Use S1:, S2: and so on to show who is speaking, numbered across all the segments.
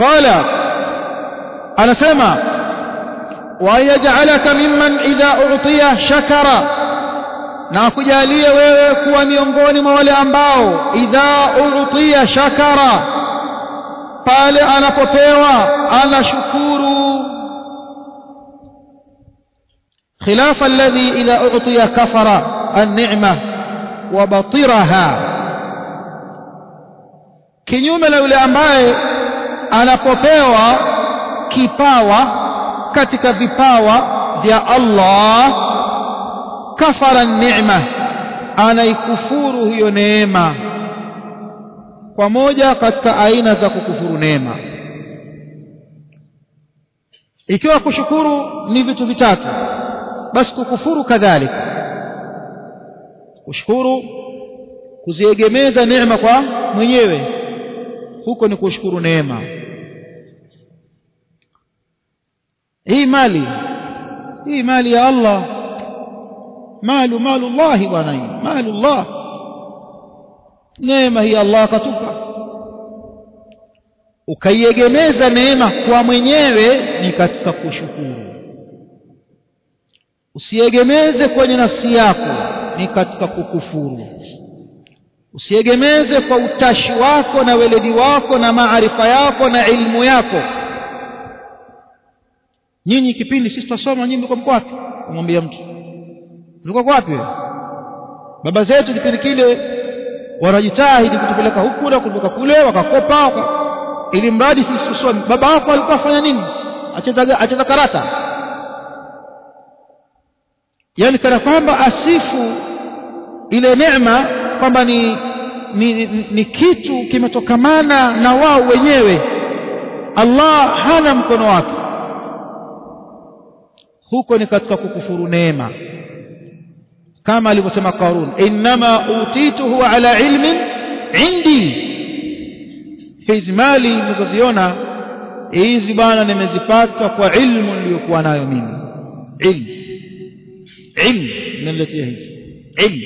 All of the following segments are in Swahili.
S1: qala anasema wa yaj'alaka mimman idha u'tiya shakara na kujalie wewe kuwa miongoni mwa wale ambao idha u'tiya shakara pale anapopewa anashukuru khilafa alladhi idha u'tiya kafara an-ni'ma wa batiraha kinyume na yule ambaye anapopewa kipawa katika vipawa vya Allah kafara neema anaikufuru hiyo neema kwa moja katika aina za kukufuru neema ikiwa kushukuru ni vitu vitatu basi kukufuru kadhalika kushukuru kuziegemeza neema kwa mwenyewe huko ni kushukuru neema hii mali hii mali ya Allah malu malu Allah bwana hii malu Allah neema hii Allah akatupa ukaiegemeza neema kwa mwenyewe ni katika kushukuru usiegemeze kwenye nafsi yako ni katika kukufuru usiegemeze kwa utashi wako na weledi wako na maarifa yako na ilmu yako nyinyi kipindi sisi tutasoma nyinyi mko mko wapi kumwambia mtu mlikuwa wapi baba zetu kipindi kile wanajitahidi kutupeleka huku na kutoka kule wakakopa waka, ili mradi sisi tusome baba wako alikuwa afanya nini acheza acheza karata yani kana kwamba asifu ile neema kwamba ni, ni, ni, ni kitu kimetokamana na wao wenyewe Allah hana mkono wake huko ni katika kukufuru neema kama alivyosema Qarun inma utituhu ala ilmin indi hizi mali mnazoziona hizi bwana nimezipata kwa ilmu niliyokuwa nayo mimi ilmu ilmu inaniletea hizi ilmu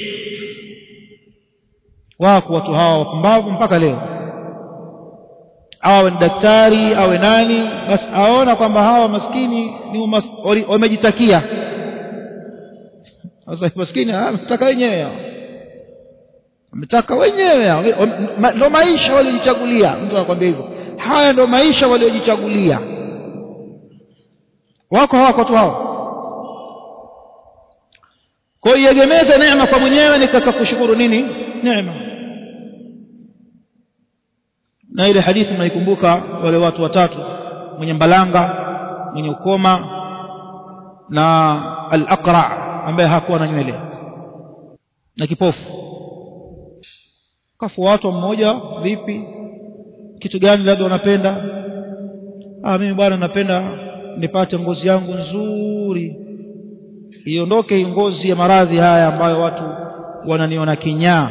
S1: wako watu hawa wapumbavu mpaka leo awe ni daktari awe nani basi aona kwamba hawa maskini ni wamejitakia sasa maskini ametaka wenyewe ametaka wenyewe ndo maisha waliojichagulia mtu anakwambia hivyo haya ndo maisha waliojichagulia wako hawako watu hao kwa hiyo iegemeze neema kwa mwenyewe ni katika kushukuru nini neema na ile hadithi mnaikumbuka wale watu watatu mwenye mbalanga mwenye ukoma na al-aqra ambaye hakuwa na nywele na kipofu kafuatwa mmoja vipi kitu gani labda unapenda ah mimi bwana napenda nipate ngozi yangu nzuri iondoke ngozi ya maradhi haya ambayo watu wananiona kinyaa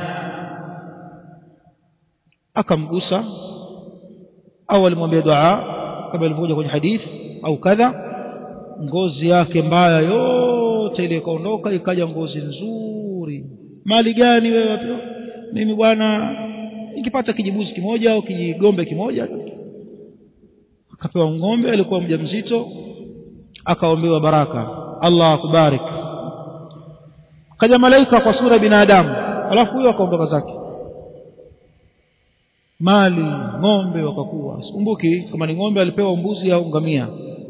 S1: akamgusa au alimwambia dua kama ilivyokuja kwenye hadithi au kadha ngozi yake mbaya yote ile ikaondoka ikaja ngozi nzuri mali gani wewe mimi bwana nikipata kijibuzi kimoja au kijigombe kimoja akapewa ng'ombe alikuwa mjamzito akaombewa baraka Allah akubarik kaja malaika kwa sura binadamu alafu huyo akaondoka zake mali ng'ombe wakakuwa sikumbuki kama ni ng'ombe alipewa mbuzi au ngamia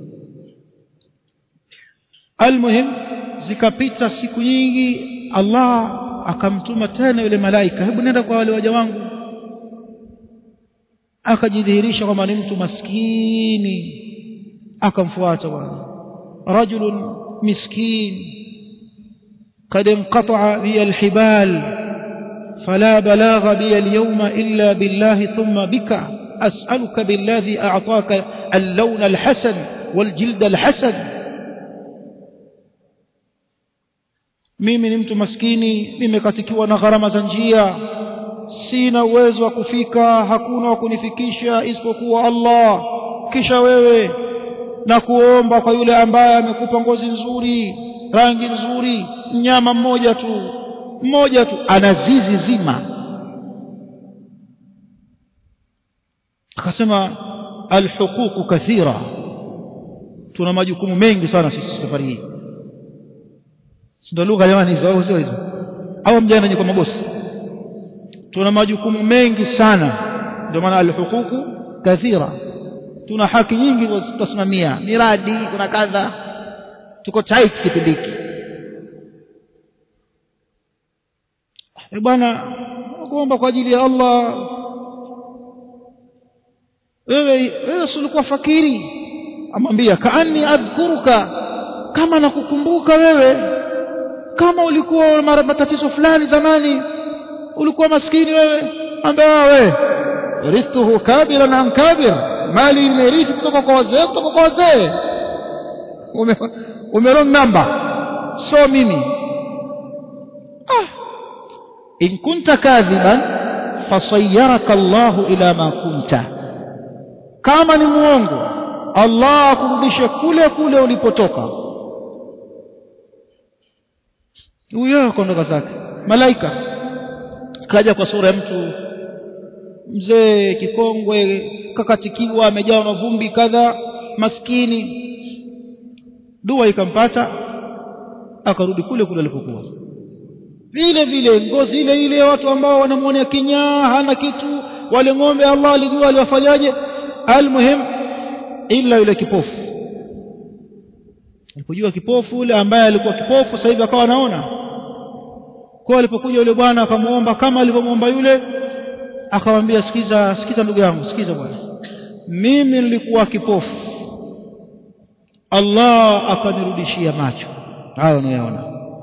S1: almuhim zikapita siku nyingi Allah akamtuma tena yule malaika hebu nenda kwa wale waja wangu akajidhihirisha kwamba ni mtu maskini akamfuata bwana rajulun miskin قد انقطع بي الحبال فلا بلاغ بي اليوم إلا بالله ثم بك أسألك بالذي أعطاك اللون الحسن والجلد الحسن mimi ni mtu maskini nimekatikiwa na gharama za njia sina uwezo wa kufika hakuna wa kunifikisha isipokuwa Allah kisha wewe na kuomba kwa yule ambaye amekupa ngozi nzuri rangi nzuri mnyama mmoja tu mmoja tu ana zizi zima akasema alhuququ kathira tuna majukumu mengi sana sisi safari hii ndio lugha jamani hizo au sio hizo au mjana nyinyi kwa mabosi tuna majukumu mengi sana ndio maana alhuququ kathira tuna haki nyingi tutasimamia miradi kuna kadha tuko tight kipindi hiki e bwana kuomba kwa ajili ya Allah wewe wewe ulikuwa fakiri amwambia kaani adhkuruka kama nakukumbuka wewe kama ulikuwa na matatizo fulani zamani ulikuwa maskini wewe ambia wewe rithuhu kabiran an kabir mali imerithi kutoka kwa wazee kutoka kwa wazee umerong namba so mimi ah in kunta kadhiban fasayyaraka Allahu ila ma kunta kama ni muongo Allah akurudishe kule kule ulipotoka huyo akaondoka zake malaika kaja kwa sura ya mtu mzee kikongwe kakatikiwa amejawa na vumbi kadha maskini dua ikampata akarudi kule kule alipokuwa vile vile ngozi ile ile watu ambao wanamwonea kinyaa hana kitu wale ng'ombe Allah alijua aliwafanyaje almuhim ila yule kipofu alipojua kipofu yule ambaye alikuwa kipofu sasa hivi akawa anaona kwa alipokuja yule bwana akamuomba kama alivyomwomba yule akamwambia sikiza sikiza ndugu yangu sikiza bwana mimi nilikuwa kipofu Allah akanirudishia macho hayo unayaona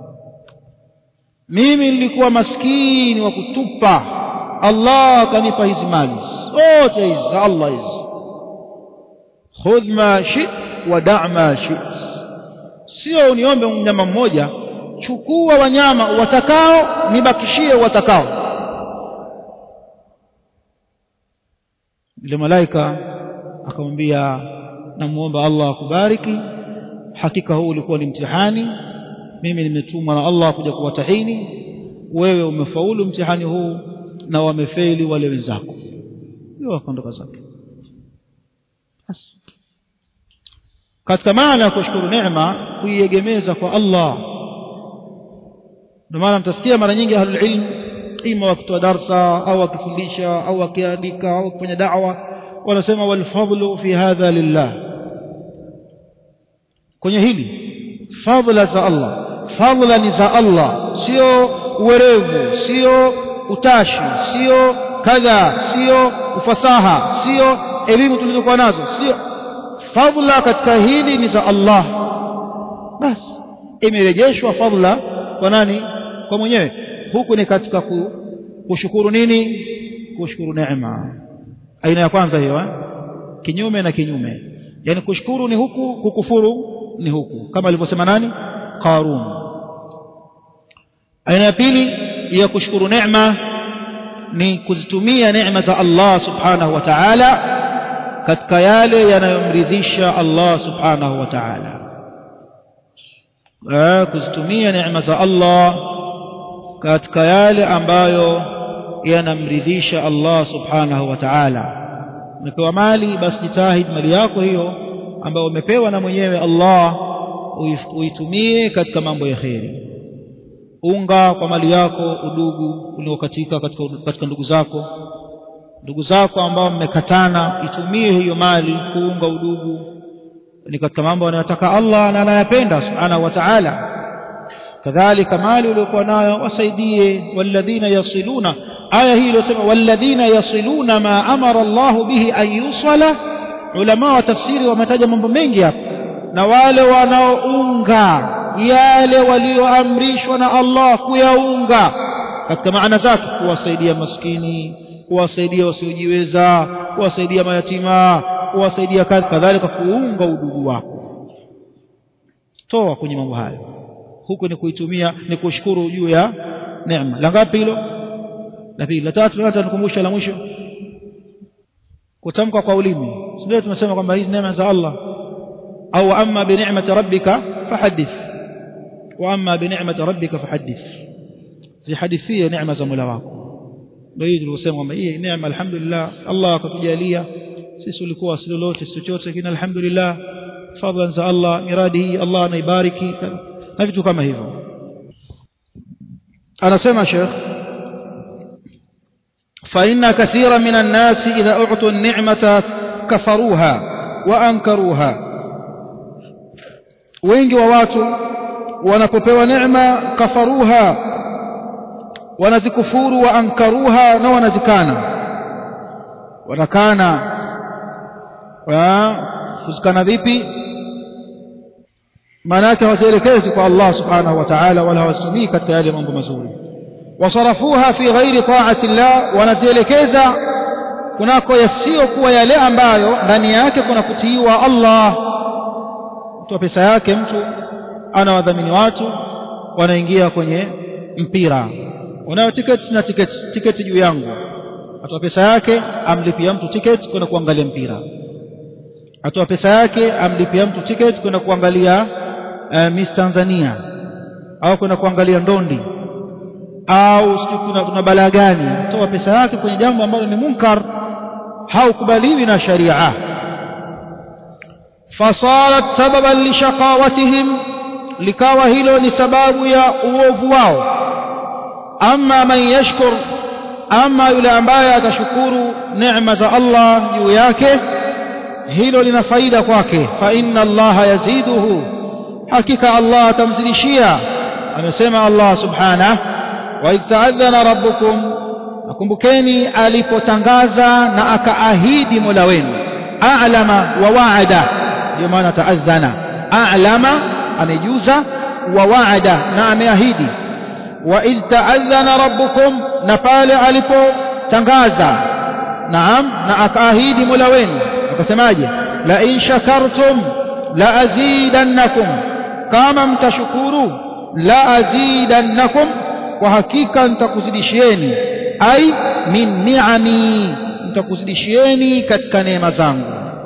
S1: mimi nilikuwa maskini wa kutupa Allah akanipa hizi mali zote hizi za Allah hizi khudh ma shit wa da' ma shit sio uniombe mnyama mmoja chukua wanyama watakao nibakishie watakao yule malaika akamwambia namuomba Allah akubariki hakika huu ulikuwa ni mtihani mimi nimetumwa na Allah kuja kuwatahini wewe umefaulu mtihani huu na wamefeli wale wenzako hiyo akaondoka zake katika maana ya kushukuru neema kuiegemeza kwa Allah ndio maana mtasikia mara nyingi ahlul ilm ima wakitoa darsa au wakifundisha au wakiandika au kufanya da'wa wanasema walfadlu fi hadha lillah kwenye hili fadla za Allah fadla ni za Allah sio uwerevu sio utashi sio kadha sio ufasaha sio elimu tulizokuwa nazo sio fadla katika hili ni za Allah basi imerejeshwa fadla kwa nani kwa mwenyewe huku ni katika kushukuru nini kushukuru neema aina ya kwanza hiyo eh? kinyume na kinyume yani kushukuru ni huku kukufuru ni huku kama alivyosema nani qarun aina ya pili ya kushukuru neema ni kuzitumia neema za Allah subhanahu wa ta'ala katika yale yanayomridhisha Allah subhanahu wa ta'ala kuzitumia neema za Allah katika yale ambayo yanamridhisha Allah subhanahu wa ta'ala umepewa mali basi jitahid mali yako hiyo ambayo umepewa na mwenyewe Allah uitumie katika mambo ya kheri unga kwa mali yako udugu uliokatika katika, katika ndugu zako ndugu zako ambao mmekatana itumie hiyo mali kuunga udugu ni katika mambo anayotaka Allah na anayapenda subhanahu wa ta'ala kadhalika mali uliokuwa nayo wasaidie walladhina yasiluna aya hii iliyosema walladhina yasiluna ma amara Allah bihi an yusala ulama wa tafsiri wametaja mambo mengi hapa na wale wanaounga yale walioamrishwa na Allah kuyaunga katika maana zake kuwasaidia maskini kuwasaidia wasiojiweza kuwasaidia mayatima kuwasaidia kadhalika kuunga udugu wako toa kwenye mambo hayo huku ni kuitumia ni kushukuru juu ya neema la ngapi hilo la pili la tatu hata nikumbusha la mwisho kutamka kwa ulimi sio tunasema kwamba hizi neema za Allah au amma bi ni'mati rabbika fahaddith wa amma bi ni'mati rabbika fahaddith zihadithie neema za Mola wako ndio hii tuliosema kwamba hii neema alhamdulillah Allah akatujalia sisi ulikuwa si lolote si chochote lakini alhamdulillah fadlan za Allah miradi hii Allah anaibariki na vitu kama hivyo anasema Sheikh فإن كثيرا من الناس إذا أعطوا النعمة كفروها وأنكروها wengi wa watu wanapopewa neema kafaruha wanazikufuru wa ankaruha na wanazikana watakana kuzikana vipi maana yake hawazielekezi kwa Allah subhanahu wa ta'ala wala hawasimii katika yale mambo mazuri wasarafuha fi ghairi ta'ati llah wanazielekeza kunako yasiyokuwa yale ambayo ndani yake kuna kutiiwa Allah mtu pesa yake mtu ana wadhamini watu wanaingia kwenye mpira unayo tiketi na tiketi tiketi juu yangu atoa pesa yake amlipia mtu tiketi kwenda kuangalia mpira atoa pesa yake amlipia mtu tiketi kwenda kuangalia uh, Miss Tanzania au kwenda kuangalia ndondi au kuna, kuna balaa gani toa pesa yake kwenye jambo ambalo ni munkar haukubaliwi na sharia fasarat sababan lishaqawatihim likawa hilo ni sababu ya uovu wao ama man yashkur ama yule ambaye atashukuru neema za Allah juu yake hilo lina faida kwake fa inna Allah yaziduhu hakika Allah atamzidishia amesema Allah subhanahu wa idh rabbukum nakumbukeni alipotangaza na akaahidi Mola wenu a'lama wa wa'ada ndio maana taadhana a'lama amejuza wa wa'ada na ameahidi wa idh ta'adhana rabbukum na pale alipotangaza naam na akaahidi Mola wenu akasemaje la in shakartum la azidannakum kama mtashukuru la azidannakum kwa hakika nitakuzidishieni ai min ni'ami nitakuzidishieni katika neema zangu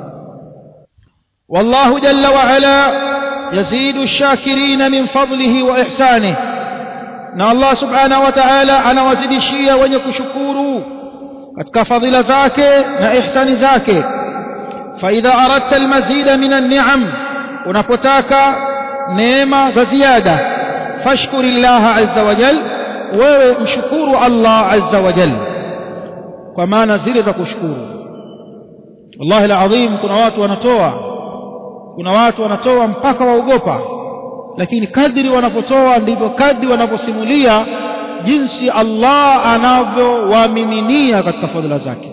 S1: wallahu jalla wa ala yazidu ash-shakirin min fadlihi wa ihsanihi na Allah subhanahu wa ta'ala anawazidishia wenye kushukuru katika fadhila zake na ihsani zake fa idha aradta almazida min an-ni'am unapotaka neema za ziada fashkuri Allah azza wa jal wewe mshukuru Allah azza wa jal kwa maana zile za kushukuru wallahi alazim kuna watu wanatoa kuna watu wanatoa mpaka waogopa lakini kadri wanapotoa ndivyo kadri wanaposimulia jinsi Allah anavyowamiminia katika fadhila zake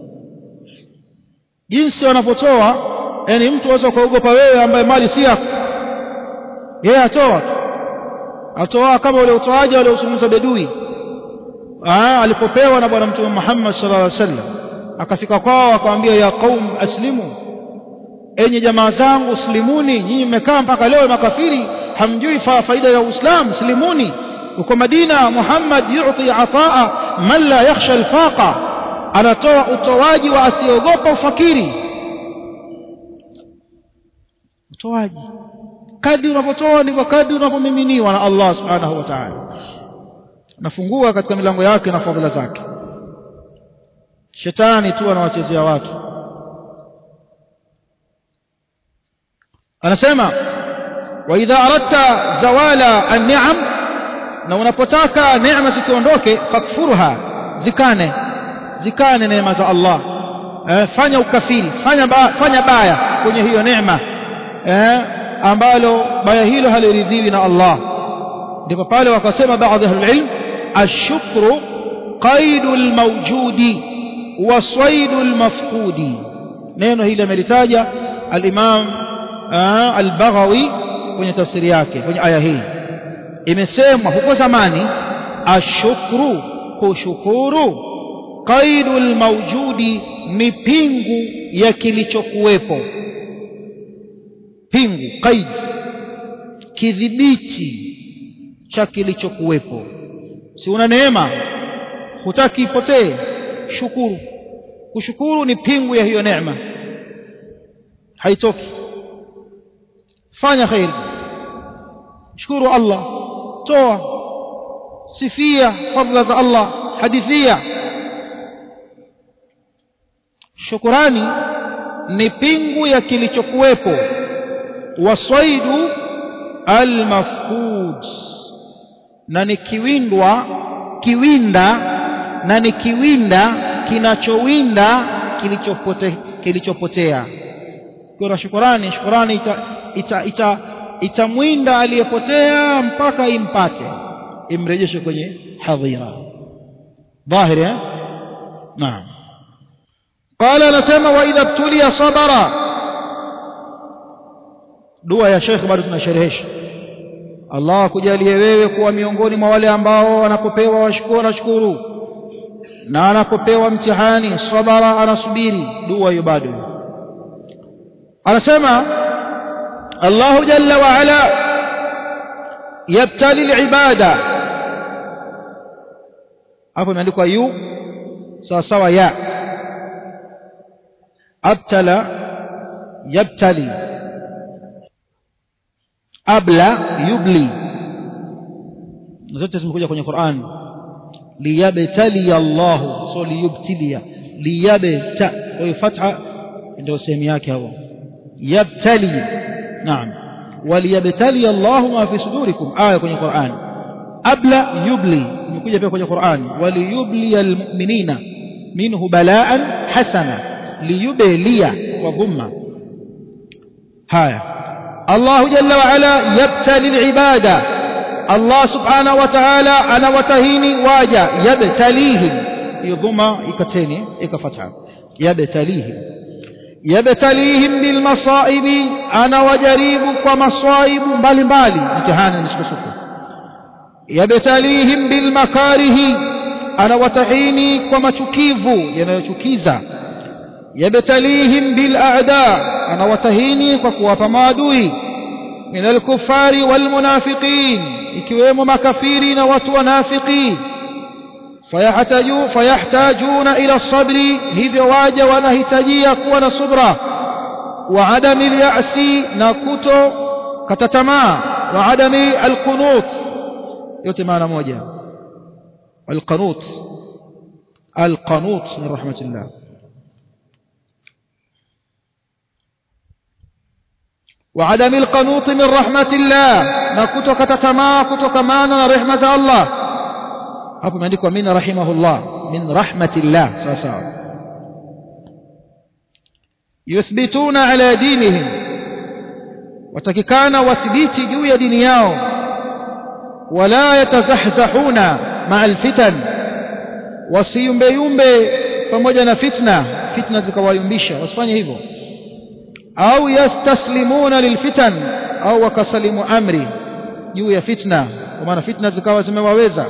S1: jinsi wanapotoa yani mtu aweza kuogopa wewe ambaye mali si yako yeye atoa atoa kama ule utoaji ule usumuza bedui ah alipopewa na bwana mtume Muhammad sallallahu alaihi wasallam akafika kwao akamwambia ya qaum aslimu enyi jamaa zangu slimuni nyinyi mmekaa mpaka leo makafiri hamjui faida ya uislamu slimuni uko madina muhammad yuti ataa man la yakhsha alfaqa anatoa utoaji wa asiogopa ufakiri utoaji kadri unapotoa ndivyo kadri unapomiminiwa na Allah subhanahu wa ta'ala nafungua katika milango yake na fadhila zake shetani tu anawachezea watu anasema wa idha aradta zawala an-ni'am na unapotaka neema zikiondoke fakfurha zikane zikane neema za Allah eh, fanya ukafiri fanya ba, fanya baya kwenye hiyo neema eh, ambalo baya hilo haliridhiwi na Allah ndipo pale wakasema baadhi ya ilm ashukru qaidu almawjudi wa swaidu almafqudi neno hili amelitaja al-Imam al-Baghawi kwenye tafsiri yake kwenye aya hii imesemwa huko zamani ashukru kushukuru qaidul mawjudi ni pingu ya kilichokuwepo pingu qaid kidhibiti cha kilichokuwepo si una neema hutaki ipotee shukuru kushukuru ni pingu ya hiyo neema haitoki fanya khairi shukuru Allah toa sifia fadla za Allah hadithia shukurani ni pingu ya kilichokuwepo wasaidu almafqud na ni kiwindwa kiwinda na ni kiwinda kinachowinda kilichopote, kilichopotea kwa shukurani shukurani ita, ita, ita, itamwinda aliyepotea mpaka impate imrejeshe kwenye hadhira dhahiri eh naam قال anasema wa idha btulia sabara dua ya Sheikh bado tunasherehesha Allah akujalie wewe kuwa miongoni mwa wale ambao anapopewa washukuru nashukuru na anapopewa mtihani sabara anasubiri dua hiyo bado anasema Allah jalla wa ala yabtali alibada hapo imeandikwa yu sawa sawa ya abtala yabtali abla yubli zote zimekuja kwenye Qur'an liyabtali Allah so liyubtilia liyabta kwa hiyo fatha ndio sehemu yake hapo yabtali naam waliyabtali Allah ma fi sudurikum aya kwenye Qur'an abla yubli imekuja pia kwenye Qur'an waliyubli almu'minina minhu balaan hasana liyublia wa dhumma haya الله جل وعلا يبتلي العبادة الله سبحانه وتعالى أنا وتهيني واجا يبتليهم يضم إكتيني إكفتح يبتليهم يبتليهم بالمصائب أنا وجريب ومصائب بالي بالي امتحانا نسكسك يبتليهم بالمكاره أنا وتهيني ومتكيف ينتكيزا يبتليهم بالأعداء أنا وتهيني وكواب مادوي من الكفار والمنافقين ikiwemo makafiri na watu wanafiki fayahtaju fayahtajuna ila sabri hivyo waja wanahitajia kuwa na subra wa adami al-ya'si na kuto kata tamaa wa adami al-qunut yote maana moja al-qanut al-qanut min rahmatillah وعدم القنوط من رحمة الله نكتك تتما كتك مانا رحمة الله hapo imeandikwa min rahimahullah min rahmatillah sawa sawa yuthbituna ala dinihim watakikana wathibiti juu ya dini yao wala yatazahzahuna maa alfitan wasiyumbeyumbe pamoja na fitna fitna zikawayumbisha wasifanye hivyo au yastaslimuna lilfitan au wakasalimu amri juu ya fitna kwa maana fitna zikawa zimewaweza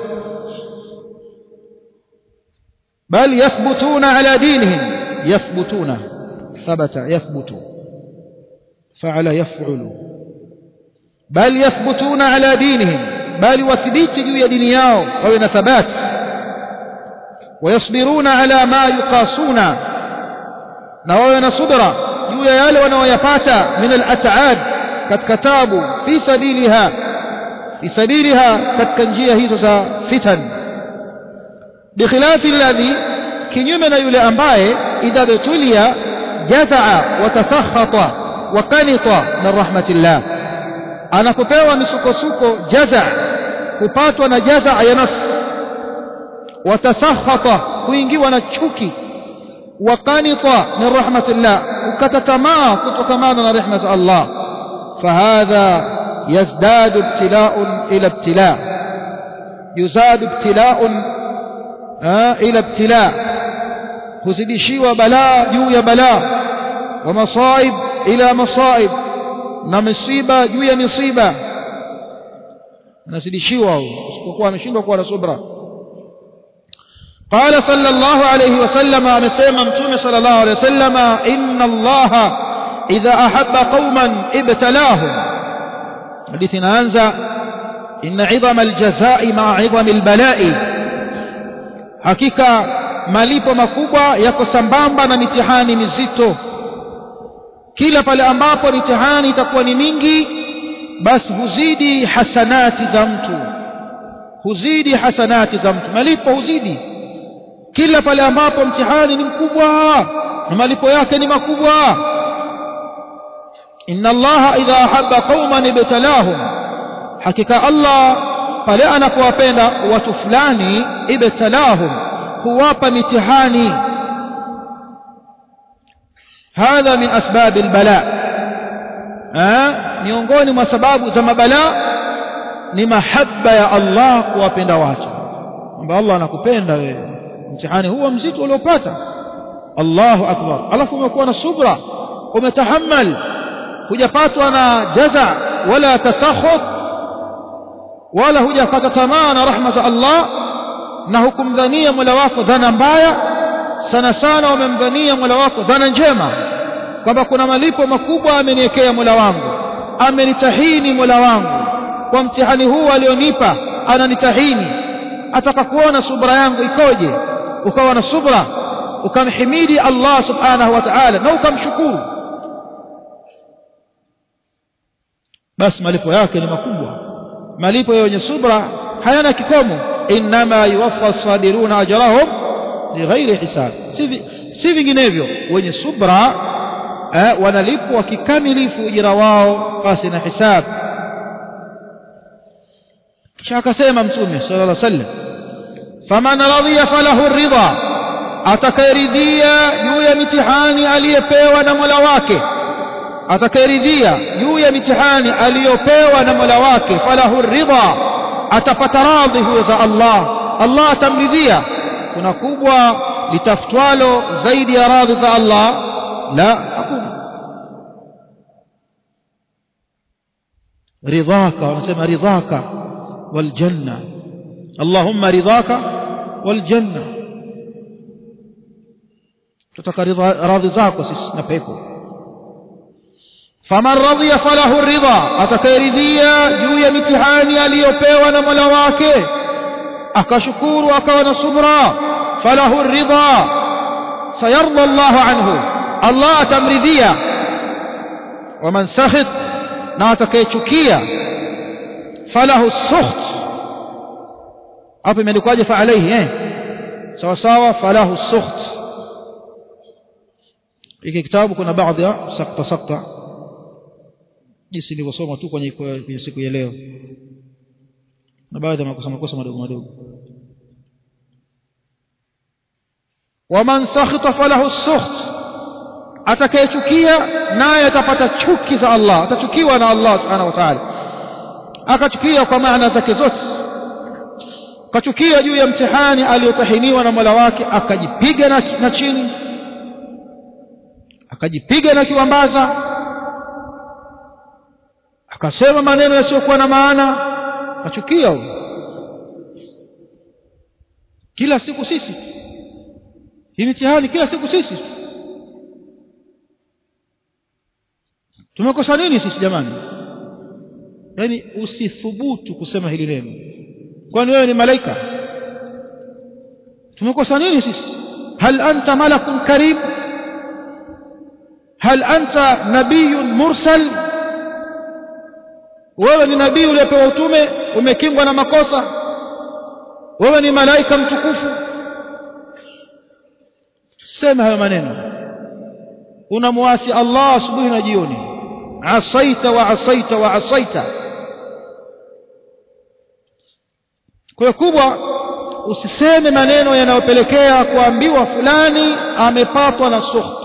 S1: bal yathbutuna ala dinihim yathbutuna thabata yathbutu faala yaf'ulu bal yathbutuna ala dinihim bali wathibiti juu ya dini yao wawe na thabati wayasbiruna ala ma yuqasuna na wawe na subra juu ya yale wanaoyapata min al-at'ab katika tabu fi sabiliha fi sabiliha katika njia hizo za fitan bikhilafi alladhi kinyume na yule ambaye idha betulia jazaa wa tasakhata wa kanita min rahmatillah anapopewa misukosuko jaza kupatwa na jaza ya nafsi wa tasakhata kuingiwa na chuki وقنط من رحمة الله وكتتما كتكمان رحمة الله فهذا يزداد ابتلاء إلى ابتلاء يزاد ابتلاء آه إلى ابتلاء kuzidishiwa balaa juu ya balaa wa masaib ila masaib na misiba juu ya misiba anazidishiwa usipokuwa ameshindwa kuwa na subra قال صلى الله عليه وسلم amesema mtume صلى الله عليه وسلم إن الله إذا أحب قوما ابتلاهم حديث inaanza إن عظم الجزاء مع عظم البلاء hakika malipo makubwa yako sambamba na mitihani mizito kila pale ambapo mitihani itakuwa ni mingi basi huzidi hasanati za mtu huzidi hasanati za mtu malipo huzidi kila pale ambapo mtihani ni mkubwa na malipo yake ni makubwa inna allaha idha ahabba qauman ibtalahum hakika allah pale anapowapenda watu fulani ibtalahum huwapa mitihani hadha min asbabi albala miongoni mwa sababu za mabala ni mahaba ya Allah kuwapenda watu kwamba Allah anakupenda wewe mtihani huo mzito uliopata Allahu akbar alafu umekuwa na subra umetahammal hujapatwa na jaza wala tasakhut wala hujakata tamaa na rahma za Allah na hukumdhania Mola wako dhana mbaya sana sana umemdhania Mola wako dhana njema kwamba kuna malipo makubwa ameniwekea Mola wangu amenitahini Mola wangu kwa mtihani huu alionipa ananitahini ataka kuona subra yangu ikoje ukawa na subra ukamhimidi Allah subhanahu wa ta'ala na ukamshukuru basi malipo yake ni makubwa malipo ya wenye subra hayana kikomo inma yuwaffa sabiruna ajrahum bighairi hisab si vinginevyo wenye subra eh, wanalipwa kikamilifu ujira wao pasi na hisab kisha akasema mtume sallallahu alaihi wasallam faman radhiya falahu ridha atakayeridhia juu ya mitihani aliyepewa na Mola wake atakayeridhia juu ya mitihani aliyopewa na Mola wake falahu ridha atapata radhi huyo za Allah Allah atamridhia kuna kubwa litafutwalo zaidi ya radhi za Allah la hakuna ridhaka wanasema ridhaka waljanna Allahumma ridhaka waljanna tutaka radhi zako sisi na pepo faman radhiya falahu ridha atakayeridhia juu ya mitihani aliyopewa na Mola wake akashukuru akawa na subra falahu ridha sayarda Allahu anhu Allah atamridhia waman sakhit na atakayechukia falahu sukht hapo imeandikwaje fa alayhi eh sawa sawa falahu sukht hiki kitabu kuna baadhi ya sakta sakta jinsi nilivyosoma tu kwenye kwenye siku ya leo na baadhi ya makosa makosa madogo madogo waman sakhita falahu sukht atakayechukia naye atapata chuki za Allah atachukiwa na Allah subhanahu wa ta'ala akachukia kwa maana zake zote akachukia juu ya mtihani aliyotahiniwa na Mola wake akajipiga na, na chini akajipiga na kiwambaza akasema maneno yasiyokuwa na maana akachukia huyo kila siku sisi hii mitihani kila siku sisi tumekosa nini sisi jamani yaani usithubutu kusema hili neno kwani wewe ni malaika tumekosa nini sisi hal anta malakun karim hal anta nabiyun mursal wewe ni nabii uliyepewa utume umekingwa na makosa wewe ni malaika mtukufu sema hayo maneno unamwasi Allah asubuhi na jioni asaita wa asaita wa asaita kwa kubwa usiseme maneno yanayopelekea kuambiwa fulani amepatwa na sukhti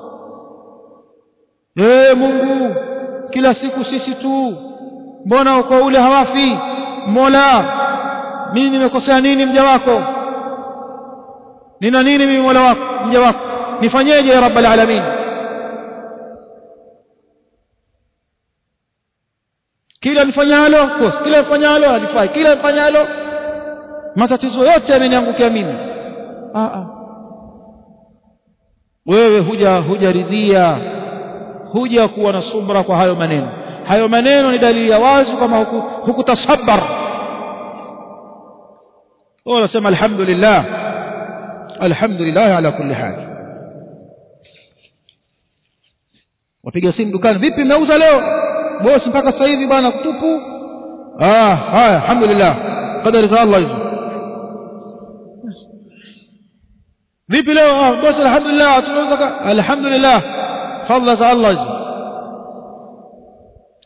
S1: ee Mungu kila siku sisi tu mbona uko ule hawafi Mola mimi nimekosea nini mja wako nina nini mimi Mola wako mja wako nifanyeje ya rabbal alamin kila nifanyalo kosa kila nifanyalo alifai kila nifanyalo matatizo yote yameniangukia mimi a a wewe huja hujaridhia huja kuwa na subra kwa hayo maneno hayo maneno ni dalili ya wazi kama hukutasabar huku unasema alhamdulillah alhamdulillah ala kulli hal wapiga simu dukani vipi mnauza leo bosi mpaka sasa hivi bwana kutupu ah haya alhamdulillah qadari za Allah hizo vipi leo ah bosi alhamdulillah tunauza alhamdulillah fadla za Allah hizo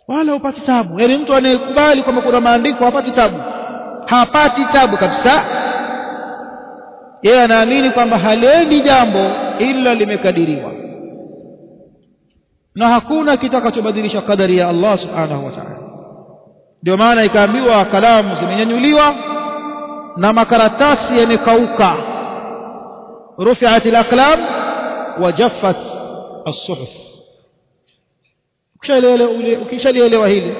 S1: wala hupati tabu yaani mtu anayekubali kwamba kuna maandiko hapati tabu hapati tabu kabisa yeye anaamini kwamba halendi jambo ila limekadiriwa na hakuna kitakachobadilisha kadari ya Allah subhanahu wa ta'ala ndio maana ikaambiwa kalamu zimenyanyuliwa na makaratasi yamekauka rufi'at al-aqlam wa jaffat as-suhuf ukishalielewa hili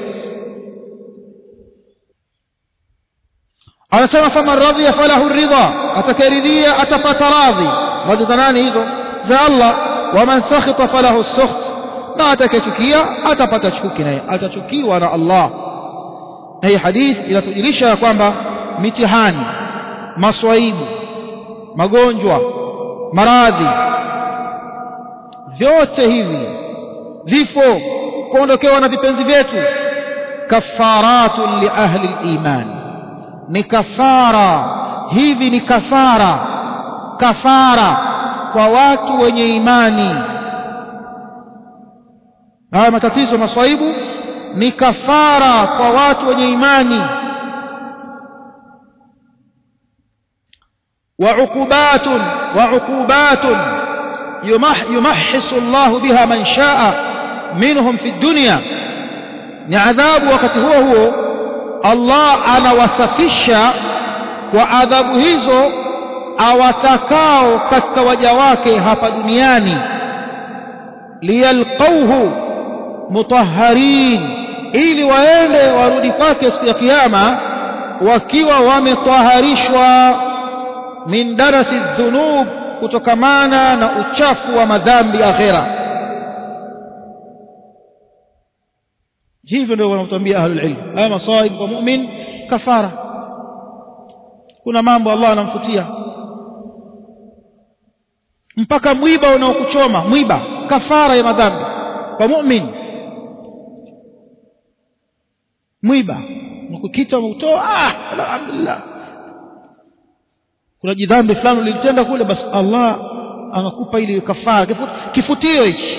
S1: anasema faman radhiya falahu ridha atakayeridhia atapata radhi radhi za nani hizo za Allah waman sakhita falahu sukht na atakayechukia atapata chuki naye atachukiwa na Allah na hii hadith inatujulisha ya kwamba mitihani maswaibu magonjwa maradhi vyote hivi vifo kuondokewa na vipenzi vyetu kafaratun li ahli al-iman ni kafara hivi ni kafara kafara kwa watu wenye imani haya matatizo maswaibu ni kafara kwa watu wenye imani وعقوبات وعقوبات يمح يمحص الله بها من شاء منهم في الدنيا ni adhabu wakati huo huo Allah anawasafisha kwa adhabu hizo awatakao katika waja wake hapa duniani liyalqauhu mutahharin ili waende warudi kwake siku ya kiyama wakiwa wametaharishwa min darasi dhunub kutokamana na uchafu wa madhambi akhera hivyo ndio wanatuambia ahlul ilm haya masaib kwa mu'min kafara kuna mambo Allah anamfutia mpaka mwiba unaokuchoma mwiba kafara ya madhambi kwa mu'min mwiba ukikita umeutoa ah alhamdulillah kuna jidhambi fulani ulitenda kule basi Allah anakupa ile kafara kifutio hichi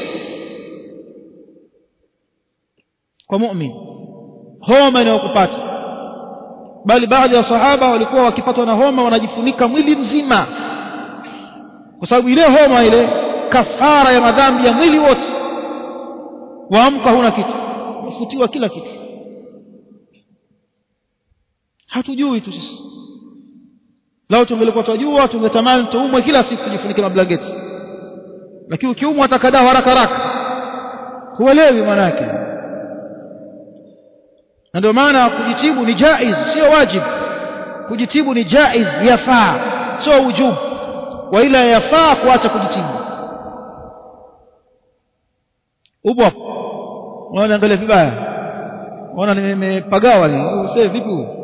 S1: kwa mu'min homa inayokupata bali baadhi ya sahaba walikuwa wakipatwa na homa wanajifunika mwili mzima kwa sababu ile homa ile kafara ya madhambi ya mwili wote waamka huna kitu umefutiwa kila kitu hatujui tu sisi lao tungelikuwa tunajua tungetamani tuumwe kila siku tujifunike mablangeti lakini ukiumwa atakadaa haraka haraka huelewi manake na ndio maana kujitibu ni jaiz sio wajib kujitibu ni jaiz yafaa sio ujub wa ila yafaa kuacha kujitibu upo unaona angalia vibaya unaona nimepagawa ni usee vipi